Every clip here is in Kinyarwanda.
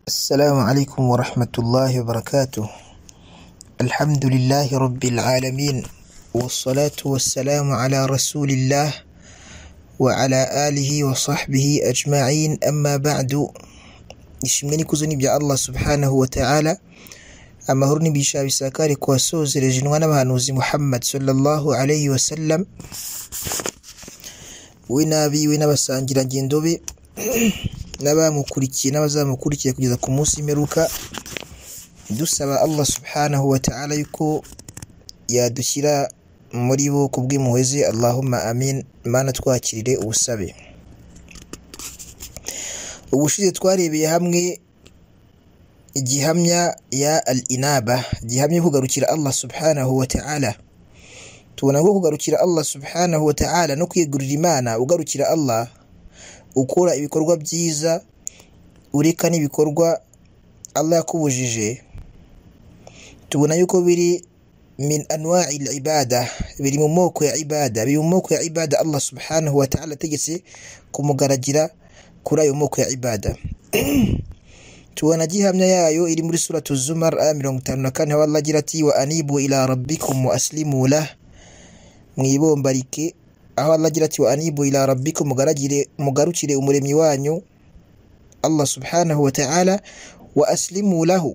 السلام عليكم ورحمة الله وبركاته الحمد لله رب العالمين والصلاة والسلام على رسول الله وعلى آله وصحبه أجمعين أما بعد ishimwe n'ikuzo ni ibya allah subhanahu wa ta'ala amahoro n'ibisha bisakare ku wasozereje inwa n'abahanuzi muhammad sallallahu alayhi wa sallam we n'abiwe n'abasangirangendo be n'abamukurikiye n'abazamukurikiye kugeza ku munsi w'imperuka dusaba allah subhanahu wa ta'ala yuko yadushyira muri bo ku bw'impuhwe ze allahumma amin mana twakirire ubusabe ubushize twarebeye hamwe igihamya ya al inaba gihamya kugarukira allah subhanahu wa ta'ala tubona ko kugarukira allah subhanahu wa ta'ala no kwiyegurira imana ugarukira allah ukora ibikorwa byiza ureka n'ibikorwa allah yakubujije tubona yuko biri min anwa'i ibada biri mu moko ya ibada biri mu moko ya ibada allah subhanahu wa ta'ala ategetse kumugaragira kuri ayo moko ya ibada tubona gihamya yayo iri muri suratu zumar aya mirongo itanu na kane aho Allah agira ati wa anibu ila rabbikum wa aslimu lah mwibombarike aho Allah agira ati wa anibu ila rabbikum mugaragire mugarukire umuremyi wanyu Allah subhanahu wa ta'ala wa aslimu lahu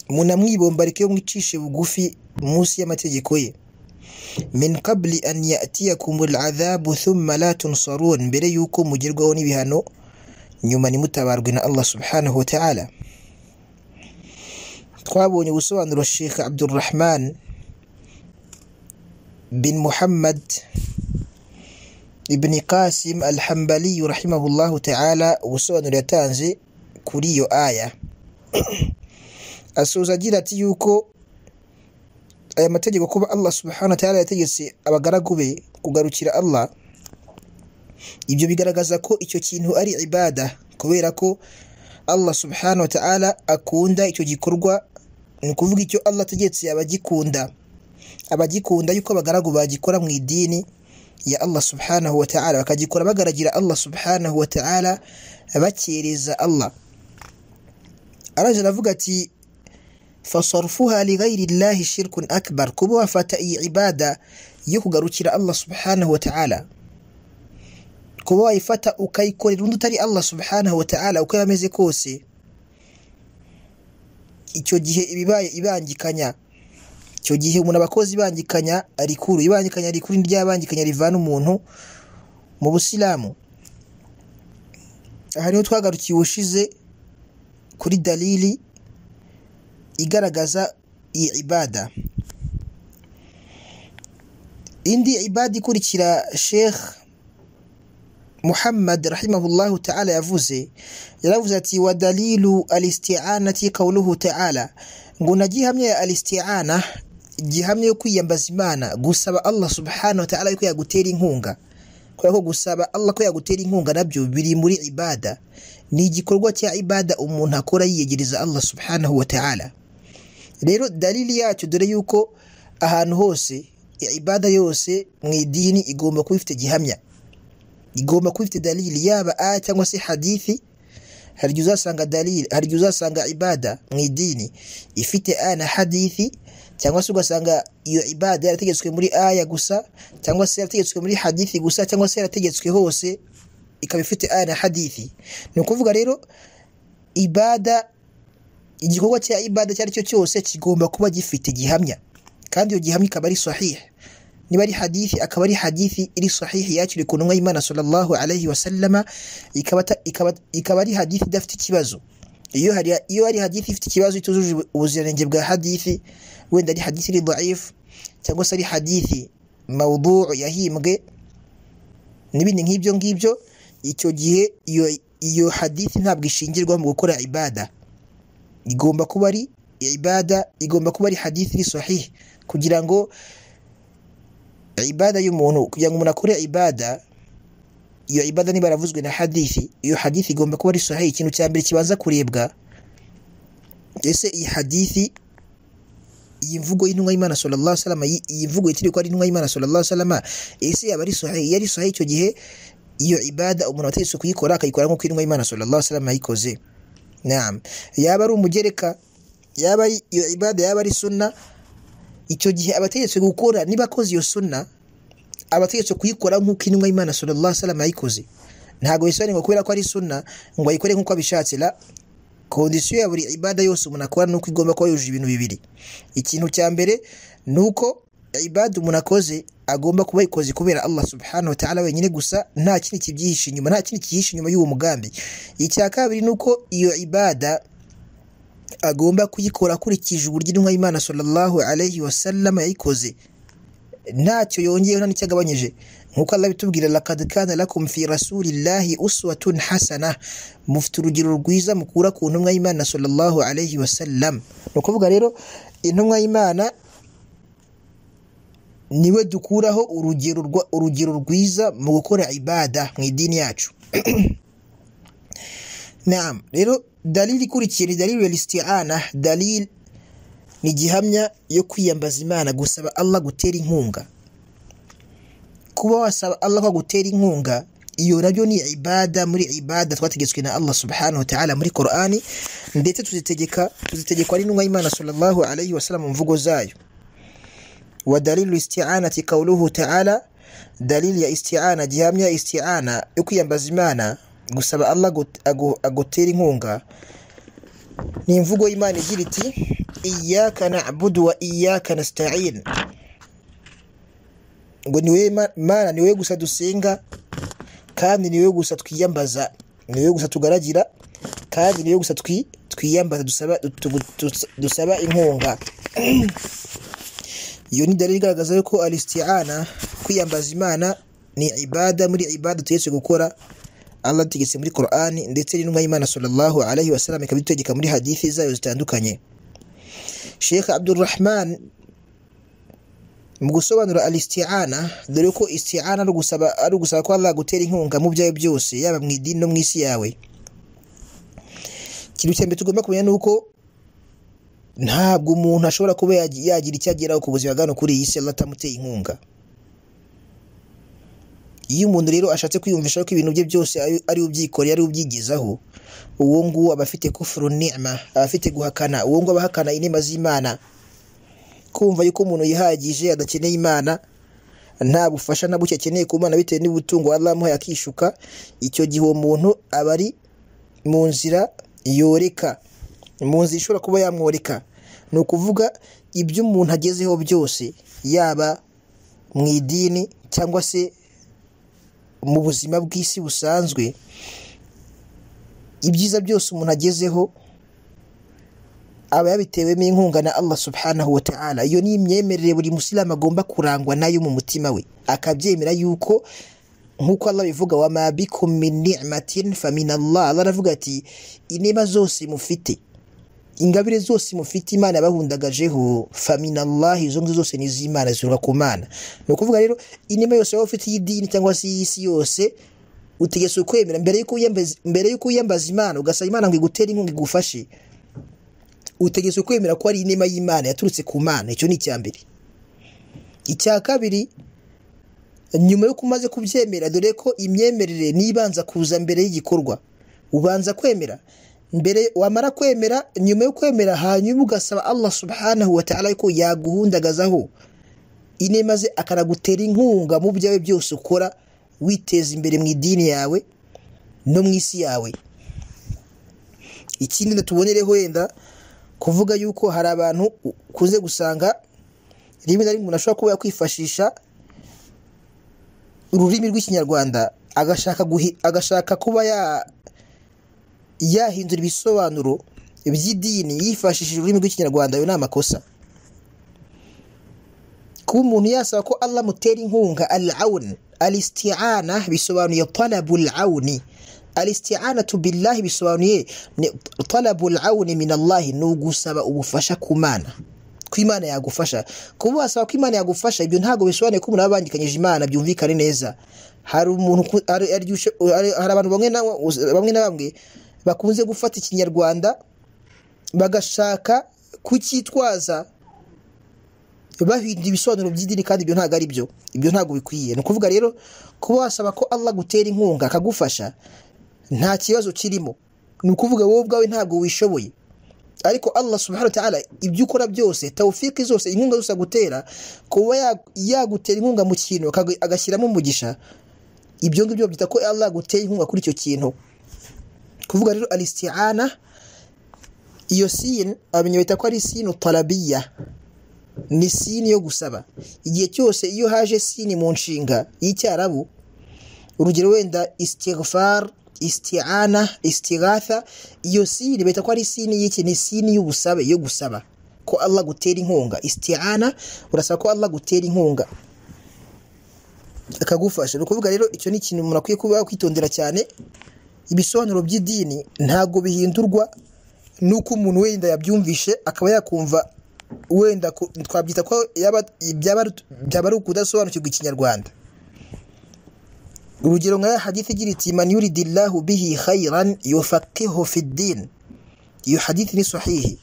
munamwibombarike mwicishe bugufi munsi y'amategeko ye min qabli an yatiyakum al'adhabu thumma la tunsarun mbere yuko mugerwaho n'ibihano nyuma nimutabarwe na Allah subhanahu wa ta'ala twabonye ubusobanuro Sheikh Abdulrahman bin Muhammad ibn Qasim al-Hambali rahimahullahu ta'ala ubusobanuro yatanze kuri iyo aya asoza agira ati yuko aya mategeko kuba Allah subhanahu wa ta'ala yategetse abagaragu be kugarukira Allah ibyo bigaragaza ko icyo kintu ari ibada kubera ko Allah subhanahu wa ta'ala akunda icyo gikorwa ni ukuvuga icyo Allah ategetse abagikunda abagikunda yuko abagaragu bagikora mu idini ya Allah subhanahu wa ta'ala bakagikora bagaragira Allah subhanahu wa ta'ala bakereza Allah araje aravuga ati fasarfuha lighairi llahi shirkun akbar kuba wafata iyi ibada yo kugarukira Allah subhanahu wa ta'ala kuba wayifata ukayikorera undi utari Allah subhanahu wa ta'ala uko yameze kose icyo gihe ibibaye ibangikanya icyo gihe umuntu abakozi ibangikanya rikuru ibangikanya rikuru ryabangikanya rivana umuntu mu busilamu aha niho twagarukiye ubushize kuri dalili igaragaza iyi ibada indi ibada ikurikira sheikh muhammad rahimahullahu ta'ala yavuze yaravuze ati wa dalilu alisti'anati qawluhu ta'ala ngo nagihamya ya alisti'ana gihamya yo kwiyambaza imana gusaba allah subhanahu wa ta'ala yuko yagutera inkunga kubera ko gusaba allah ko yagutera inkunga nabyo biri muri ibada ni igikorwa cya ibada umuntu akora yiyegereza allah subhanahu wa ta'ala rero dalili yacyo dore yuko ahantu hose ibada yose mu idini igomba kuba ifite gihamya igomba kuba ifite dalili yaba aya cyangwa se hadithi hari igihe uzasanga dalili hari igihe uzasanga ibada mu idini ifite aya na hadithi cyangwa se ugasanga iyo ibada yarategetswe muri aya gusa cyangwa se yarategetswe muri hadithi gusa cyangwa se yarategetswe hose ikaba ifite aya na hadithi ni ukuvuga rero ibada igikorwa cya ibada icyo ari cyo cyose kigomba kuba gifite gihamya kandi iyo gihamya ikaba ari sahihi niba ari hadithi akaba ari hadithi iri sahihi yakiri ku ntumwa y'imana sallallahu alayhi wa sallama ikaba ari hadithi idafite ikibazo iyo hari iyo ari hadithi ifite ikibazo itujuje ubuziranenge bwa hadithi wenda ari hadithi iri dhaifu cyangwa se ari hadithi mawduu yahimbwe n'ibindi nk'ibyo ngibyo icyo gihe iyo iyo hadithi ntabwo ishingirwa mu gukora ibada igomba kuba ari ibada igomba kuba ari hadithi iri sahihi kugira ngo ibada y'umuntu kugira ngo umuntu akore ibada iyo ibada niba yaravuzwe na hadithi iyo hadithi igomba kuba ari sahihi ikintu cya mbere kibanza kurebwa ese iyi hadithi iyi mvugo y'intumwa y'Imana sallallahu alaihi wasallam iyi mvugo yitiriwe ko ari intumwa y'Imana sallallahu alaihi wasallam ese yaba ari sahihi yari sahihi icyo gihe iyo ibada umuntu ategetswe kuyikora akayikora nk'uko intumwa y'imana sallallahu alaihi wasallam yayikoze naam yaba ari umugereka yaba ari iyo ibada yaba ari sunna icyo gihe abategetswe gukora niba akoze iyo sunna abategetswe kuyikora nk'uko intumwa y'imana sallallahu alaihi wasallam yayikoze ntabwo bisobanurwa kubera ko ari sunna ngo ayikore nk'uko abishatse la kondisiyo ya buri ibada yose umuntu akora ni uko igomba kuba yujuje ibintu bibiri ikintu cya mbere ni uko ibada umuntu akoze agomba kuba ayikoze kubera Allah subhanahu wa ta'ala wenyine gusa nta kindi kibyihishe inyuma nta kindi kihishe inyuma y'uwo mugambi icya kabiri ni uko iyo ibada agomba kuyikora akurikije uburyo intumwa y'Imana sallallahu alayhi wasallam yayikoze ntacyo yongeyeho nta n'icyagabanyije nk'uko Allah bitubwira laqad kana lakum fi rasulillahi uswatun hasana mufite urugero rwiza mukura ku ntumwa y'Imana sallallahu alayhi wasallam ni ukuvuga rero intumwa y'Imana niwe dukuraho urugero urugero rwiza mu gukora ibada mu idini yacu naam rero dalili ikurikiye ni dalili ya listi'ana dalili ni gihamya yo kwiyambaza imana gusaba Allah gutera inkunga kuba wasaba Allah ko gutera inkunga iyo nabyo ni ibada muri ibada twategetswe na Allah subhanahu wa ta'ala muri Qur'ani ndetse tuzitegeka tuzitegekwa n'intumwa y'Imana sallallahu alayhi wasallam mu mvugo zayo wa dalilu isti'anati qawluhu ta'ala dalili ya isti'ana gihamya ya isti'ana yo kwiyambaza imana gusaba Allah agutera inkunga ni imvugo y'imana igira iti iyaka na'budu wa iyaka nasta'in ngo niwe mana niwe gusa dusenga kandi niwe gusa twiyambaza niwe gusa tugaragira kandi niwe gusa twiyambaza dusaba dusaba inkunga iyo ni dalili igaragaza yuko alistiana kwiyambaza imana ni ibada muri ibada tuyetse gukora Allah ategetse muri Qur'ani ndetse n'intumwa y'Imana sallallahu alaihi wasallam ikabitegeka muri hadithi zayo zitandukanye Sheikh Abdulrahman mu gusobanura alistiana dore ko istiana ari ugusaba ari ugusaba ko Allah gutera inkunga mu byawe byose yaba mu idini no mu isi yawe ikintu cya mbere tugomba kumenya ni uko ntabwo umuntu ashobora kuba yagira icyo ageraho ku buzima bwa kuri iyi si Allah atamuteye inkunga iyo umuntu rero ashatse kwiyumvisha ko ibintu bye byose ari ubyikoreye ari ubyigezaho uwo nguwo aba afite kufuru ni'ma aba afite guhakana uwo nguwo aba ahakana inema z'imana kumva yuko umuntu yihagije adakeneye imana nta bufasha na buke akeneye ku mana bitewe n'ubutungo Allah amuhaye akishuka icyo gihe uwo muntu aba ari mu nzira yoreka mu nzira ishobora kuba yamworeka ni ukuvuga ibyo umuntu agezeho byose yaba mu idini cyangwa se mu buzima bw'isi busanzwe ibyiza byose umuntu agezeho aba yabitewemo inkunga na Allah subhanahu wa ta'ala iyo ni imyemerere buri musilamu agomba kurangwa nayo mu mutima we akabyemera yuko nk'uko Allah bivuga wa ma bikum min ni'matin fa min Allah Allah aravuga ati inema zose mufite ingabire zose mufite imana yabahundagajeho faminallahi izo ngizo zose ni iz'imana zituruka ku mana ni ukuvuga rero inema yose waba ufite y'idini cyangwa se y'isi yose utegetswe kwemera mbere y'uko wiyambaza imana ugasaba imana ngo igutere inkunga igufashe utegetswe kwemera ko ari inema y'imana yaturutse ku mana icyo ni icya mbere icya kabiri nyuma y'uko umaze kubyemera dore ko imyemerere n'ibanza kuza mbere y'igikorwa ubanza kwemera mbere wamara kwemera nyuma yo kwemera hanyuma ugasaba Allah subhanahu wa ta'ala ko yaguhundagazaho ine maze akanagutera inkunga mu byawe byose ukora witeza imbere mu idini yawe no mu isi yawe ikindi natubonereho wenda kuvuga yuko hari abantu ukunze gusanga rimwe na rimwe umuntu ashobora kuba yakwifashisha ururimi rw'ikinyarwanda agashaka agashaka kuba ya yahindura ibisobanuro by'idini yifashishije ururimi rw'ikinyarwanda ayo ni amakosa kuba umuntu yasaba ko Allah amutera inkunga al awun alistiana bisobanuye talabul awuni alistiana billahi bisobanuye talabul awuni min Allah ni ugusaba ubufasha ku mana ko imana yagufasha kuba wasaba ko imana yagufasha ibyo ntabwo bisobanuye ko umuntu aba abangikanyije imana byumvikane neza hari umuntu hari abantu bamwe na bamwe bakunze gufata ikinyarwanda bagashaka kucyitwaza bahinda ibisobanuro by'idini kandi ibyo ntabwo ari byo ibyo ntabwo bikwiye ni ukuvuga rero kuba wasaba ko Allah agutera inkunga akagufasha nta kibazo kirimo ni ukuvuga wowe ubwawe ntabwo wishoboye ariko Allah subhanahu wa ta'ala ibyo ukora byose tawfiki zose inkunga zose agutera kuba ya- yagutera inkunga mu kintu akagu- agashyiramo umugisha ibyo ngibyo babyita ko Allah aguteye inkunga kuri icyo kintu kuvuga rero alistiana iyo sini abamenya bita ko ari sini talabiya ni sini yo gusaba igihe cyose iyo haje sini mu nshinga y'icyarabu urugero wenda istighfar isti'ana istighatha iyo sini bita ko ari sini y'iki ni sini y'ubusabe yo gusaba ko Allah gutera inkunga isti'ana urasaba ko Allah gutera inkunga akagufasha ni ukuvuga rero icyo ni ikintu umuntu akwiye kuba kwitondera cyane ibisobanuro by'idini ntabwo bihindurwa n'uko umuntu wenda yabyumvishe akaba yakumva wenda ku- twabyita ko yaba- byaba ari- byaba ari ukudasobanukirwa ikinyarwanda urugero nka ya hadithi igira iti man yuridillahu bihi khairan yufaqihu fi din iyo hadithi ni sahihi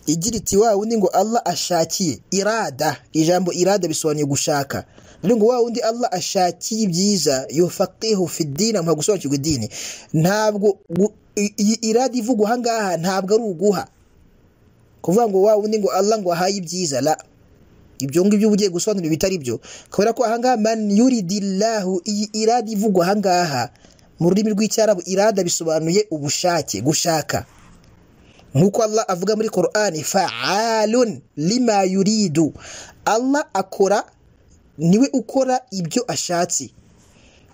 igira iti wa wundi ngo Allah ashakiye irada ijambo irada bisobanuye gushaka rero ngo wa wundi Allah ashakiye ibyiza yufaqihu fi din amuha gusobanukirwa idini ntabwo gu- i- iyi irada ivugwa aha ngaha ntabwo ari uguha kuvuga ngo wa wundi ngo Allah ngo ahaye ibyiza la ibyo ngibyo uba ugiye gusobanura ibitari byo kubera ko ahangaha man yuridillahu iyi irada ivugwa ahangaha mu rurimi rw'icyarabu irada bisobanuye ubushake gushaka nk'uko Allah avuga muri Qur'ani fa'alun lima yuridu Allah akora niwe ukora ibyo ashatse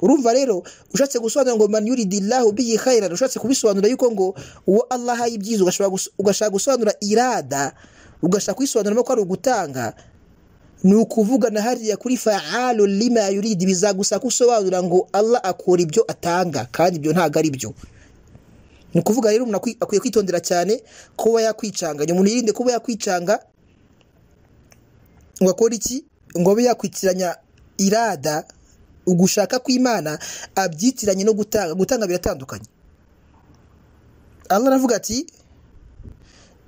urumva rero ushatse gusobanura ngo man yuridillahu bihi khairan ushatse kubisobanura yuko ngo uwo Allah ahaye ibyiza ugashobora gus- ugashaka gusobanura irada ugashaka kuyisobanuramo ko ari ugutanga ni ukuvuga na hariya kuri fa'alu lima yuridi bizagusa gusobanura ngo Allah akora ibyo atanga kandi ibyo ntabwo ari byo ni ukuvuga rero umuntu akwi- akwiye kwitondera cyane kuba yakwicanganya umuntu yirinde kuba yakwicanga ngo akore iki ngo abe yakwitiranya irada ugushaka kw'imana abyitiranye no gutanga gutanga biratandukanye Allah aravuga ati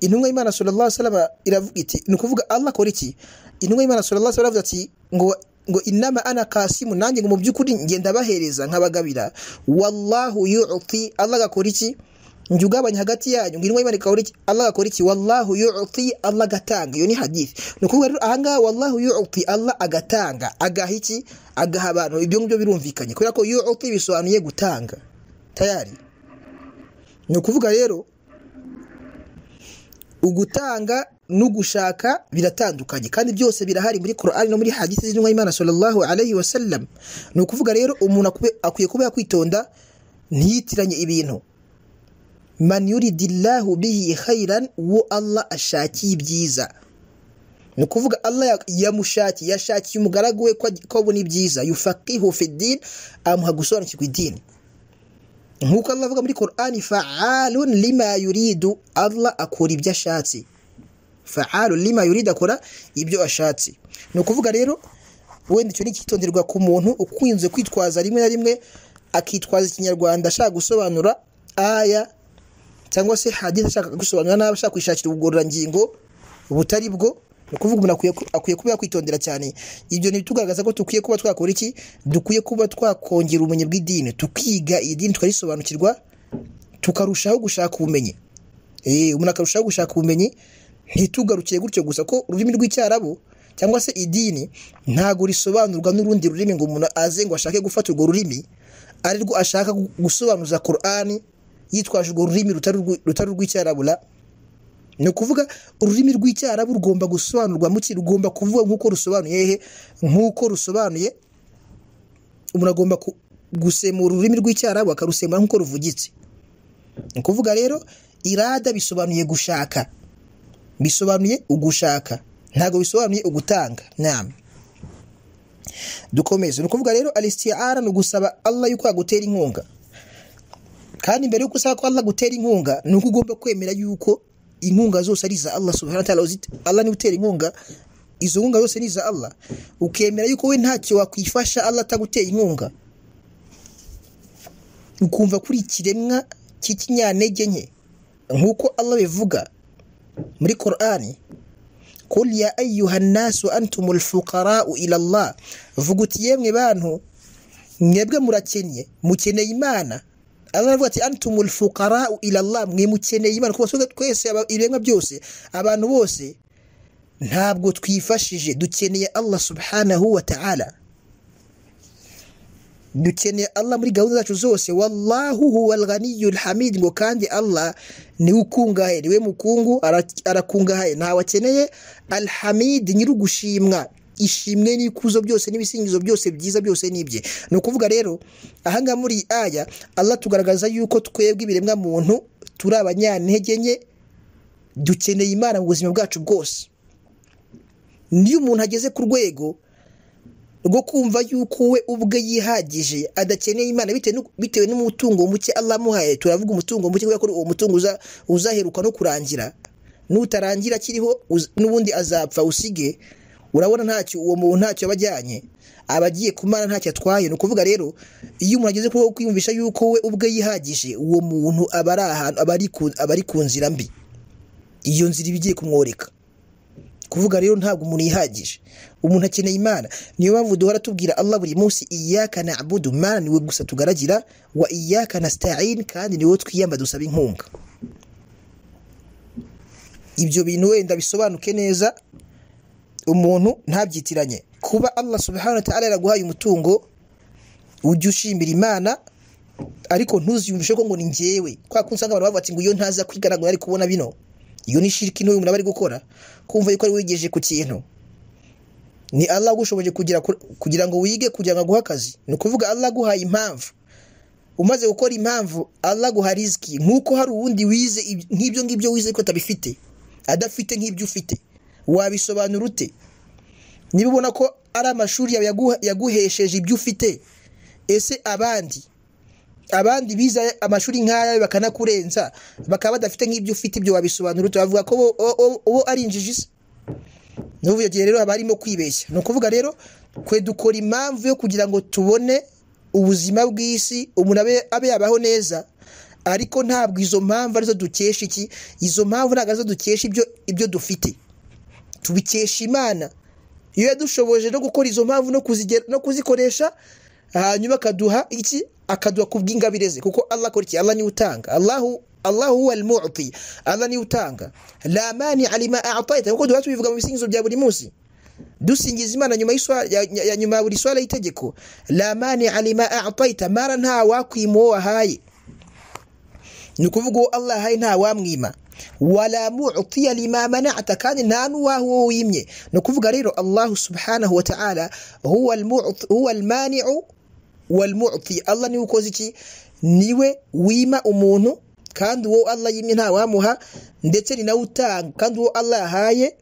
intumwa y'Imana sallallahu alaihi wasallam iravuga iti ni ukuvuga Allah akora iki intumwa y'Imana sallallahu alaihi wasallam iravuga ati ngo ngo inama ana kasimu nanjye ngo mu by'ukuri ngenda bahereza nkabagabira wallahu yu'ti Allah agakora iki njye ugabanya hagati yanyu ngo intumwa y'Imana ikakora iki Allah agakora iki wallahu yu'ti Allah agatanga iyo ni hadith ni ukuvuga rero ahangaha wallahu yu'ti Allah agatanga agaha iki agaha abantu ibyo ngibyo birumvikanye kubera ko yu'ti bisobanuye gutanga tayari ni ukuvuga rero ugutanga n'ugushaka biratandukanye kandi byose birahari muri Qur'an no muri hadisi z'intumwa y'Imana sallallahu alaihi wasallam ni ukuvuga rero umuntu akube- akwiye kuba yakwitonda ntiyitiranye ibintu man yuridillahu bihi khairan wo Allah ashakiye ibyiza ni ukuvuga Allah ya- yamushakiye yashakiye umugaragu we ko aj- ko abona ibyiza yufaqihu fi din amuha gusobanukirwa idini nk'uko Allah avuga muri Qur'an fa'alun lima yuridu Allah akora ibyo ashatse fa'alu lima yurida akora ibyo ashatse ni ukuvuga rero wenda icyo ni icyitonderwa ku muntu ukunze kwitwaza rimwe na rimwe akitwaza ikinyarwanda ashaka gusobanura aya cyangwa se hadithi ashaka gusobanura nabi ashaka kwishakira ubugororangingo butari bwo ni ukuvuga umuntu akwiye ku- akwiye kuba yakwitondera cyane ibyo ni tugaragaza ko dukwiye kuba twakora iki dukwiye kuba twakongera ubumenyi bw'idini tukiga iyi dini tukarisobanukirwa tukarushaho gushaka ubumenyi Eh, umuntu akarushaho gushaka ubumenyi ntitugarukire gutyo gusa ko ururimi rw'icyarabu cyangwa se idini ntabwo risobanurwa n'urundi rurimi ngo umuntu aze ngo ashake gufata urwo rurimi ari rwo ashaka gu- gusobanuza Qur'ani yitwaje urwo rurimi rutari urwi- rutari urw'icyarabu la ni ukuvuga ururimi rw'icyarabu rugomba gusobanurwa muki rugomba kuvuga nk'uko rusobanuye hehe nk'uko rusobanuye umuntu agomba ku- gusemura ururimi rw'icyarabu akarusemura nk'uko ruvugitse ni ukuvuga rero irada bisobanuye gushaka bisobanuye ugushaka ntabwo bisobanuye ugutanga nama dukomeze ni ukuvuga rero alistiara ni ugusaba Allah yuko yagutera inkunga kandi mbere yuko usaba ko Allah agutera inkunga ni uko ugomba kwemera yuko inkunga zose ari iza Allah subhanahu wa ta'ala uzit- Allah niwe utera inkunga izo nkunga zose ni iza Allah ukemera yuko we ntacyo wakwifasha Allah ataguteye inkunga ukumva kuri ikiremwa cy'ikinyantege nke nk'uko Allah bivuga muri Qur'ani kul ya ayuha nnasu antumul fuqarau ila llah vuga uti yemwe bantu mwebwe murakennye mukeneye imana Allah aravuga ati antumul fuqarau ila llah mwe mukeneye imana kuko twese aba- ibiremwa byose abantu bose ntabwo twifashije dukeneye Allah subhanahu wa ta'ala dukeneye Allah muri gahunda zacu zose wallahu huwal ghaniyyul hamid ngo kandi Allah niwe ukungahaye niwe mukungu ara- arakungahaye ntawe akeneye alhamid nyiri ugushimwa ishimwe n'ikuzo byose n'ibisingizo byose byiza byose n'ibye ni ukuvuga rero ahangaha muri iyi aya Allah tugaragaza yuko twebwe ibiremwa muntu turi abanyantege nke dukeneye imana mu buzima bwacu bwose niyo umuntu ageze ku rwego rwo kumva yuko we ubwe yihagije adakeneye imana bitewe n'u- bitewe n'umutungo muke Allah amuhaye turavuga umutungo muke kubera ko uwo mutungo uza- uzaheruka no kurangira nutarangira akiriho uz- n'ubundi azapfa usige urabona ntacyo uwo muntu ntacyo aba ajyanye aba agiye ku mana ntacyo atwaye ni ukuvuga rero iyo umuntu ageze kuri wo kwiyumvisha yuko we ubwe yihagije uwo muntu aba ari ahantu aba ari ku- aba ari ku nzira mbi iyo nzira iba igiye kumworeka kuvuga rero ntabwo umuntu yihagije umuntu akeneye imana niyo mpamvu duhora tubwira Allah buri munsi iyaka na abudu mana niwe gusa tugaragira wa iyaka na sitayini kandi niwe twiyamba dusaba inkunga ibyo bintu wenda bisobanuke neza umuntu ntabyitiranye kuba Allah subhanahu wa ta'ala yaraguhaye umutungo ujye ushimira imana ariko ntuziyumvishe ko ngo ni njyewe kwa kundi usanga abantu bavuga ati ngo iyo ntaza kwigana ngo nari kubona bino iyo ni shiriki ntoya umuntu aba ari gukora kumva yuko ari wigeje ku kintu ni Allah agushoboje kugira ku- kugira ngo wige kugira ngo aguhe akazi ni ukuvuga Allah aguhaye impamvu umaze gukora impamvu Allah aguha riziki nk'uko hari uwundi wize ibi- nk'ibyo ngibyo wize ariko atabifite adafite nk'ibyo ufite wabisobanura ute niba ubona ko ari amashuri yawe yaguha- yaguhesheje ibyo ufite ese abandi abandi bize amashuri nk'aya bakanakurenza bakaba badafite nk'ibyo ufite ibyo wabisobanura turavuga ko bo- o- o- uwo ari injiji se n'ubu gihe rero haba harimo kwibeshya ni ukuvuga rero twe dukora impamvu yo kugira ngo tubone ubuzima bw'isi umuntu abe abe yabaho neza ariko ntabwo izo mpamvu arizo dukesha iki izo mpamvu ntabwo arizo dukesha ibyo ibyo dufite tubikesha imana iyo yadushoboje no gukora izo mpamvu no kuzigera- no kuzikoresha hanyuma akaduha iki akaduha ku bw'ingabire ze kuko allah akora iki allah niwe utanga allahu allahu huwa almu'ti allah niwe utanga la mani alima a'taita kuko duhora tubivuga mu bisingizo bya buri munsi dusingiza imana nyuma y'iswa- ya, ya- ya nyuma ya buri swala y'itegeko la mani alima a'taita mara nta wakwima uwo wahaye ni ukuvuga uwo Allah ahaye nta wamwima wala mu'tiya lima mana'ta kandi nta n'uwaha uwo wimye ni ukuvuga rero Allah subhanahu wa ta'ala huwa al-mu'ti huwa al-mani'u wal mu'ti Allah niwe ukoze iki niwe wima umuntu kandi uwo Allah yimye nta wamuha ndetse ni nawe utanga kandi uwo Allah ahaye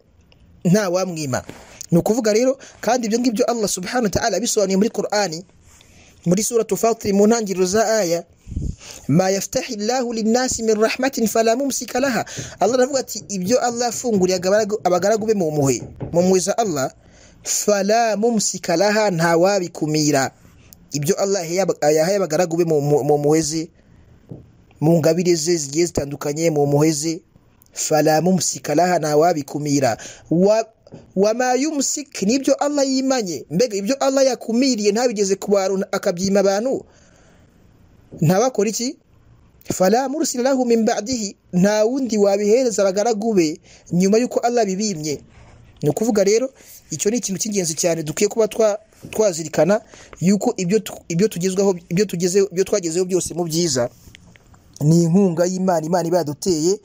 nta wamwima ni ukuvuga rero kandi ibyo ngibyo Allah subhanahu wa ta'ala abisobanuye muri Qur'ani muri suratu Fatir mu ntangiriro za aya ma yaftahi llahu linnasi min rahmatin fala mumsika laha allah aravuga ati ibyo allah yafunguriye abagaragu- abagaragu be mu mpuhwe mu mpuhwe za allah fala mumsika laha ntawabikumira ibyo allah yahaye aba- yahaye abagaragu be mu mu- mu mpuhwe ze mu ngabire ze zigiye zitandukanye mu mpuhwe ze fala mumsika laha ntawabikumira wa wama yumsik nibyo allah yimanye mbega ibyo allah yakumiriye ntabigeze ku bantu akabyima abantu ntabakora iki fala mursila lahu min ba'dihi nta wundi wabihereza abagaragu be nyuma y'uko Allah bibimye ni ukuvuga rero icyo ni ikintu cy'ingenzi cyane dukwiye kuba twa twazirikana yuko ibyo tu- ibyo tugezweho ibyo tugezeho ibyo twagezeho byose mu byiza ni inkunga y'Imana Imana iba yaduteye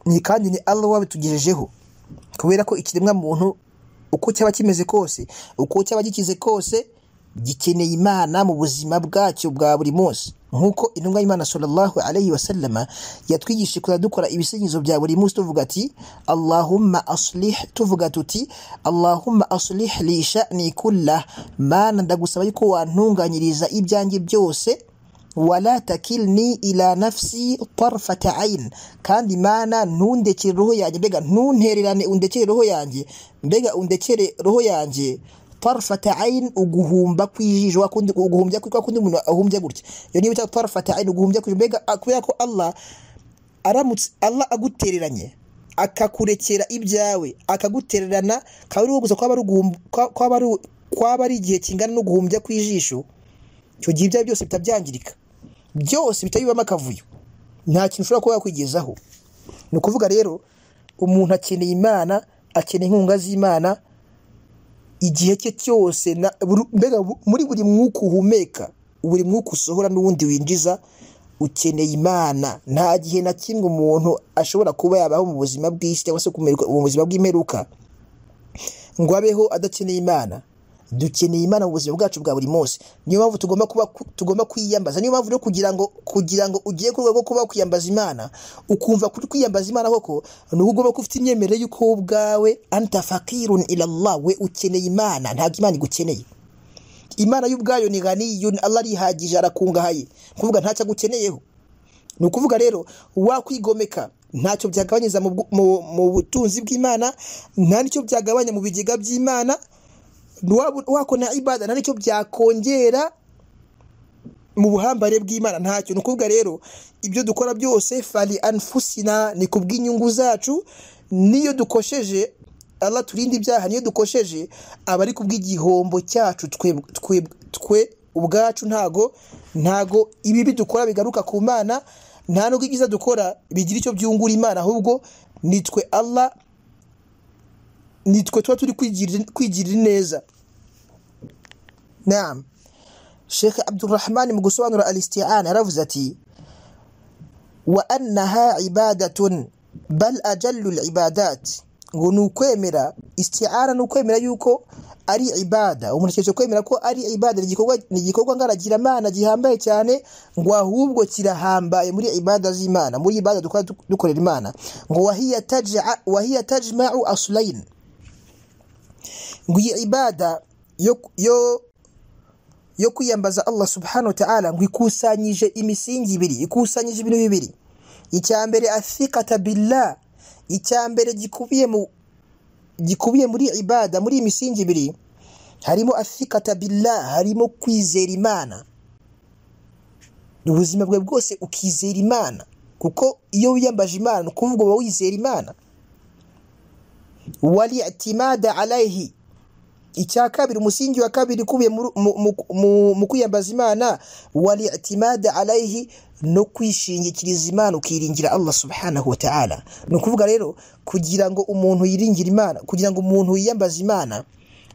ni kandi ni Allah wabitugejejeho kubera ko ikiremwa muntu uko cyaba kimeze kose uko cyaba gikize kose gikeneye imana mu buzima bwacyo bwa buri munsi nk'uko intumwa y'imana sallallahu alayhi wa sallama yatwigishije kujya dukora ibisingizo bya buri munsi tuvuga ati allahumma aslih tuvuga tuti allahumma aslih li sha'ni kullah mana ndagusaba yuko wantunganyiriza ibyanjye byose wala takilni ila nafsi tarfata ayin kandi mana ntundekere roho yanjye mbega ntuntererane undekere roho yanjye mbega undekere roho yanjye tarfata ayin uguhumba kw'ijisho wa kundi uguhumbya kwa kundi umuntu ahumbya gutya iyo niyo bita tarfata ayin uguhumbya kw'ijisho mbega kubera ko Allah aramutse Allah agutereranye akakurekera ibyawe akagutererana kaba ari wowe gusa kwaba ari uguhum- kwa- kwaba ari- kwaba ari igihe kingana no guhumbya kw'ijisho icyo gihe ibyawe byose bihita byangirika byose bihita bibamo akavuyo nta kintu ushobora kuba wakwigezaho ni ukuvuga rero umuntu akeneye imana akeneye inkunga z'imana igihe cye cyose na- buru- mbega bu- muri buri mwuka uhumeka buri mwuka usohora n'uwundi winjiza ukeneye imana nta gihe na kimwe umuntu ashobora kuba yabaho mu buzima bw'isi cyangwa se kumererwa- mu buzima bw'imperuka ngo abeho adakeneye imana dukeneye imana mu buzima bwacu bwa buri munsi niyo mpamvu tugomba kuba tugomba kwiyambaza niyo mpamvu rero kugira ngo kugira ngo ugiye ku rwego rwo kuba kwiyambaza imana ukumva kuri kwiyambaza imana koko ni uko ugomba kuba ufite imyemerere y'uko wowe ubwawe anta fakirun ila Allah we ukeneye imana ntabwo imana igukeneye imana y'ubwayo ni ghaniyun Allah arihagije arakungahaye ni ukuvuga ntacyo agukeneyeho ni ukuvuga rero wakwigomeka ntacyo byagabanyiza mu bwu- mu- mu butunzi bw'imana nta n'icyo byagabanya mu bigega by'imana Waba- wakona ibada nta n'icyo byakongera mu buhambare bw'imana ntacyo ni ukuvuga rero ibyo dukora byose fari anfusina ni ku bw'inyungu zacu niyo dukosheje Allah turinda ibyaha niyo dukosheje aba ari ku bw'igihombo cyacu twe, twe, twe ubwacu ntago ntago ibibi dukora bigaruka ku mana nta nubwo ibyiza dukora bigira icyo byungura imana ahubwo ni twe Allah ni twe tuba turi kwigirira kwigirira neza naam Sheikh Abdurrahman mu gusobanura al-isti'ana yaravuze ati wa annaha ibadatun bal ajallu al-ibadat ngo ni ukwemera isti'ana ni ukwemera yuko ari ibada umuntu akeneye kwemera ko ari ibada ni igikorwa ni igikorwa ngaragiramana gihambaye cyane ngo ahubwo kirahambaye muri ibada z'imana muri ibada dukora dukorera imana ngo wahiya taj'a- wahiya tajma'u aslayn ngo iyi ibada yo yo yo kwiyambaza Allah subhanahu wa ta'ala ngo ikusanyije imisingi ibiri ikusanyije ibintu bibiri icya mbere athiqata billah icya mbere gikubiye mu gikubiye muri ibada muri iyi misingi ibiri harimo athiqata billah harimo kwizera imana ubuzima bwawe bwose ukizera imana kuko iyo wiyambaje imana ni ukuvuga uba wizera imana wali itimada alayhi icya kabiri umusingi wa kabiri ukubiye muri- mu- mu- mu- mu kwiyambaza imana wali itimada alayhi no kwishingikiriza imana ukiringira allah subhanahu wa ta'ala ni ukuvuga rero kugira ngo umuntu yiringire imana kugira ngo umuntu yiyambaze imana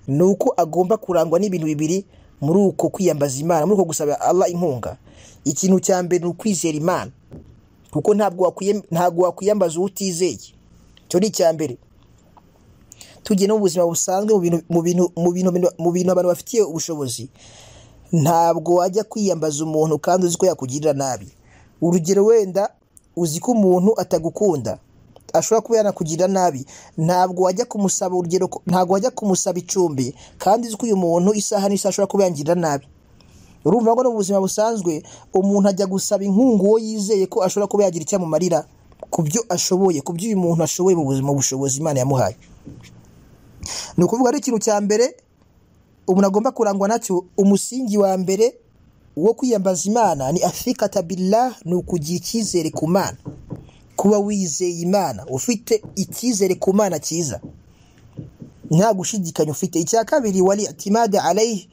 ni uko agomba kurangwa n'ibintu bibiri muri uko kwiyambaza imana muri uko gusaba allah inkunga ikintu cya mbere ni ukwizera imana kuko ntabwo wakwiye- ntabwo wakwiyambaza uwo utizeye icyo ni icya mbere tugiye no mu buzima busanzwe mu bintu- mu bintu- mu bintu- mu bintu abantu bafitiye ubushobozi ntabwo wajya kwiyambaza umuntu kandi uzi ko yakugirira nabi urugero wenda uzi ko umuntu atagukunda ashobora kuba yanakugirira nabi ntabwo wajya kumusaba urugero ko- ntabwo wajya kumusaba icumbi kandi uzi ko uyu muntu isaha n'isaha ashobora kuba yangirira nabi urumva ko no mu buzima busanzwe umuntu ajya gusaba inkunga uwo yizeye ko ashobora kuba yagira icyo amumarira ku byo ashoboye ku byo uyu muntu ashoboye mu buzima mu bushobozi imana yamuhaye ni ukuvuga ari ikintu cya mbere umuntu agomba kurangwa nacyo umusingi wa mbere wo kwiyambaza imana ni afikata billah ni ukugira icyizere ku mana kuba wizeye imana ufite icyizere ku mana cyiza nta gushidikanya ufite icya kabiri wari atimade alayhi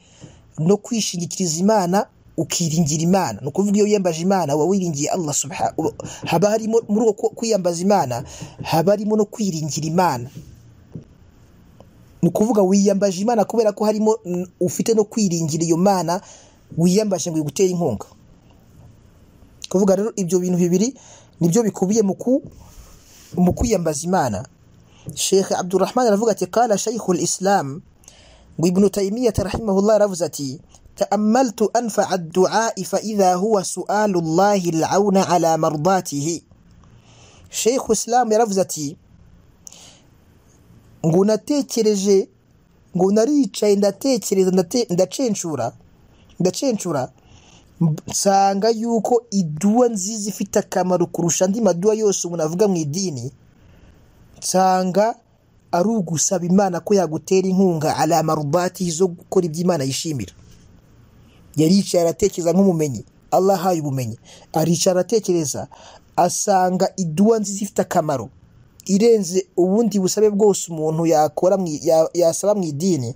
no kwishingikiriza imana ukiringira imana ni ukuvuga iyo wiyambaje imana uba wiringiye allah subha uba- haba harimo muri uko kwiyambaza imana haba harimo no kwiringira imana ni ukuvuga wiyambaje imana kubera ko harimo mm, ufite no kwiringira iyo mana wiyambaje ngo igutere inkunga kuvuga rero ibyo bintu bibiri nibyo bikubiye mu ku mu kwiyambaza imana Sheikh Abdurrahman aravuga ati qala Sheikhul Islam ngo Ibn Taymiyyah rahimahullah aravuze ati ta'ammaltu anfa'a ad-du'a fa idha huwa su'alullahi al-auna ala mardatihi Sheikh Islam yaravuze ati ngo natekereje ngo naricaye ndatekereza ndate- ndacenshura ndacenshura mb- nsanga yuko iduwa nziza ifite akamaro kurusha andi maduwa yose umuntu avuga mu idini nsanga ari ugusaba imana ko yagutera inkunga ari amarubati zo gukora ibyo imana yishimira yaricaye aratekereza nk'umumenyi allah ahaye ubumenyi aricara aratekereza asanga iduwa nziza ifite akamaro irenze ubundi busabe bwose umuntu yakora mu- ya- yasaba mu idini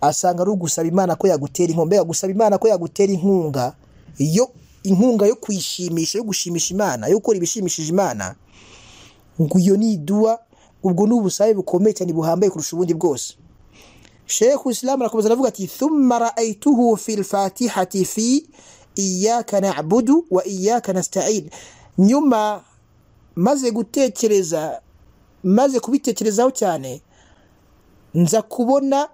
asanga ari ugusaba imana ko yagutera inkunga mbega gusaba imana ko yagutera inkunga yo inkunga yo kuyishimisha yo gushimisha imana yo gukora ibishimishije imana ngo iyo ni iduwa ubwo ni ubusabe bukomeye cyane buhambaye kurusha ubundi bwose sheikh isilamu arakomeza aravuga ati thumma raaituhu fi lfatihati fi iyaka nabudu wa iyaka nastain nyuma maze gutekereza maze kubitekerezaho cyane nza kubona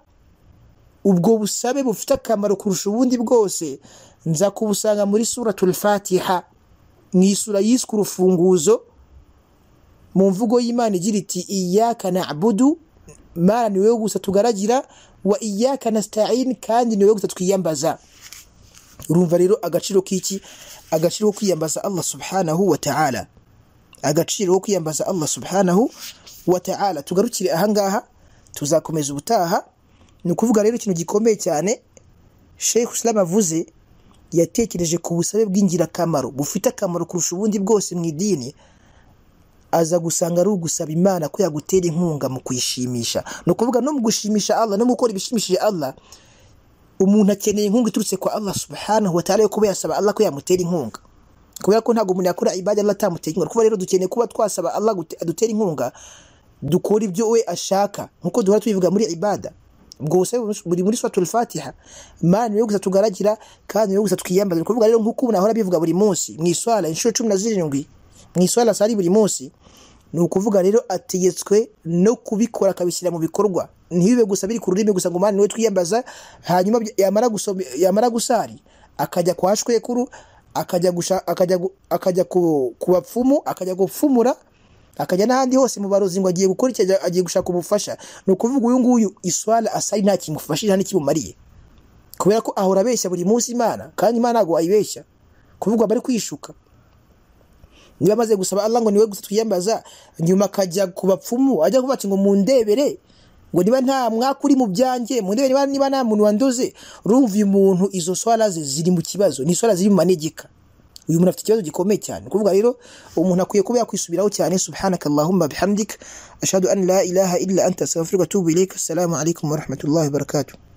ubwo busabe bufite akamaro kurusha ubundi bwose nza kubusanga muri suratul fatiha mu isura yiswe urufunguzo mu mvugo y'imana igira iti iyaka nabudu mana ni wowe gusa tugaragira wa iyaka nastain kandi ni wowe gusa twiyambaza urumva rero agaciro k'iki agaciro ko kwiyambaza allah subhanahu wa ta'ala agaciro ko kwiyambaza allah subhanahu wa ta'ala tugarukire ahangaha tuzakomeza ubutaha ni ukuvuga rero ikintu gikomeye cyane sheikh islam avuze yatekereje ku busabe bw'ingirakamaro bufite akamaro kurusha ubundi bwose mu idini aza gusanga ari ugusaba imana ko yagutera inkunga mu kuyishimisha ni ukuvuga no mu gushimisha allah no mu gukora ibishimishije allah umuntu akeneye inkunga iturutse kwa allah subhanahu wa ta'ala yo kuba yasaba allah ko yamutera inkunga kubera ko ntabwo umuntu yakora ibada allah atamutera inkunga kuba rero dukeneye kuba twasaba allah gute- adutera inkunga dukora ibyo we ashaka nkuko duhora tubivuga muri ibada ubwo busabe buri muri suratul fatiha mana niyo gusa tugaragira kandi niyo gusa twiyambaza ni ukuvuga rero nkuko umuntu ahora abivuga buri munsi mu iswara inshuro cumi na zirindwi mu iswara sari buri munsi ni ukuvuga rero ategetswe no kubikora akabishyira mu bikorwa ntibibe gusa biri ku rurimi gusa ngo mani niwe twiyambaza hanyuma bya- yamara gusoma yamara gusari akajya kwa shwekuru akajya gusha akajya gu- akajya ku, ku bapfumu akajya gupfumura akajya n'ahandi hose mu barozi ngo agiye gukora iki ajya- agiye gushaka ubufasha ni ukuvuga uyu nguyu iswara asari nta kimufashije nta n'ikimumariye kubera ko ahora abeshya buri munsi imana kandi imana ntabwo wayibeshya kuvuga bari kwishuka niba amaze gusaba Allah ngo niwe gusa twiyambaza nyuma akajya ku bapfumu ajya kubaca ngo mundebere ngo niba nta mwaka uri mu byanjye mundebere niba, niba nta muntu wandoze urumva uyu muntu izo swara ze ziri mu kibazo ni swara ziri mu manegeka uyu muntu afite ikibazo gikomeye cyane ni ukuvuga rero umuntu akwiye kuba yakwisubiraho cyane subhanaka allahumma bihamdik ashhadu an la ilaha illa anta astaghfiruka wa atubu ilayk assalamu alaikum wa rahmatullahi wa barakatuh